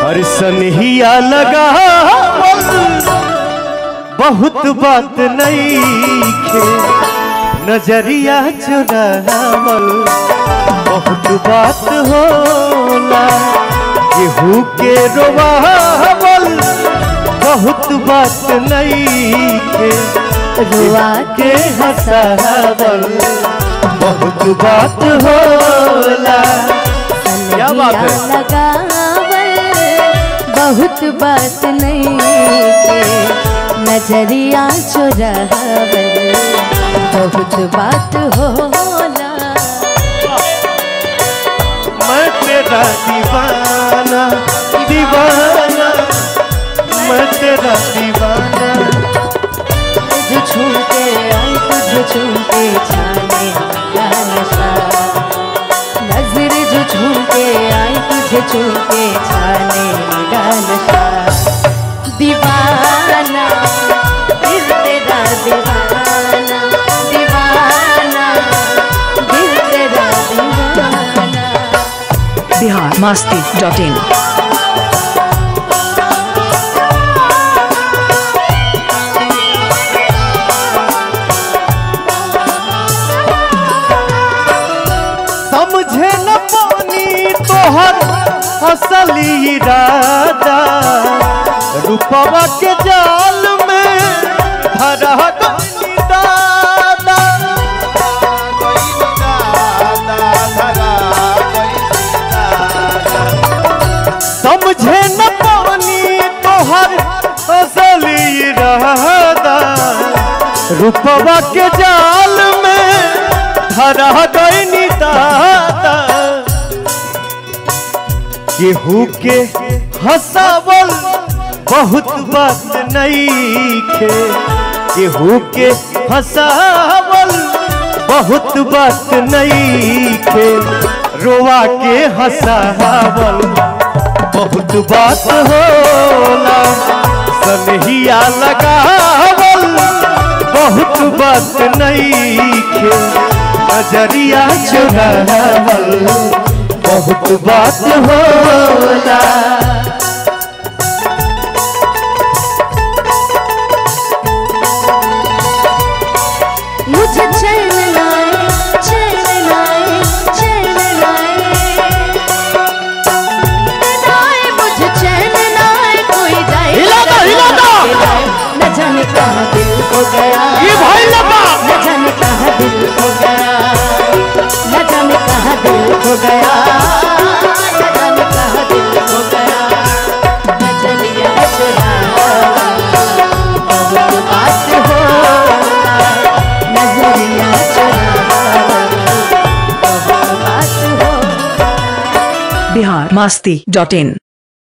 हर सनहिया लगा बहुत बात नहीं खे नजरिया चुरावल बहुत बात होला केहू के रोवावल बहुत बात नहीं खे रुआ के हंसावल बहुत बात होला क्या बात है? सनहिया लगावल बहुत बात नहीं के नजरिया चुरावल बहुत बात होला मैं तेरा दीवाना दीवाना मैं तेरा दीवाना तुझ छू के आई तुझ छू के छाने का नशा नजर जो छू के आई तुझे छू के छाने का नशा दीवाना दिल तेरा दीवाना दीवाना दिल तेरा दीवाना बिहार मस्ती डॉट इन समझे न पानी तोहर असली इरादा रूपवा के जाल में धरा गई दादा समझे न पानी तोहर असली इरादा रूपवा के जाल में धरा गई दादा केहू के हंसावल बहुत बात नहीं खे केहू के हंसावल बहुत बात नहीं खे रोवा के हंसावल बहुत बात होला सनहिया लगावल बहुत बात नहीं खे नजरिया चुरावल बहुत बात होला मुझे चैन लाए चैन लाए चैन लाए लाए मुझे चैन लाए कोई जाए हिला दो, हिला दो। न जाने कहाँ दिल खो गया ये भाई लगा। न जाने कहाँ दिल खो गया न जाने कहाँ दिल खो गया न जाने कहाँ दिल खो गया नजरिया चुराया बहुत बात होला नजरिया चुराया बहुत बात होला बिहार मस्ती डॉट इन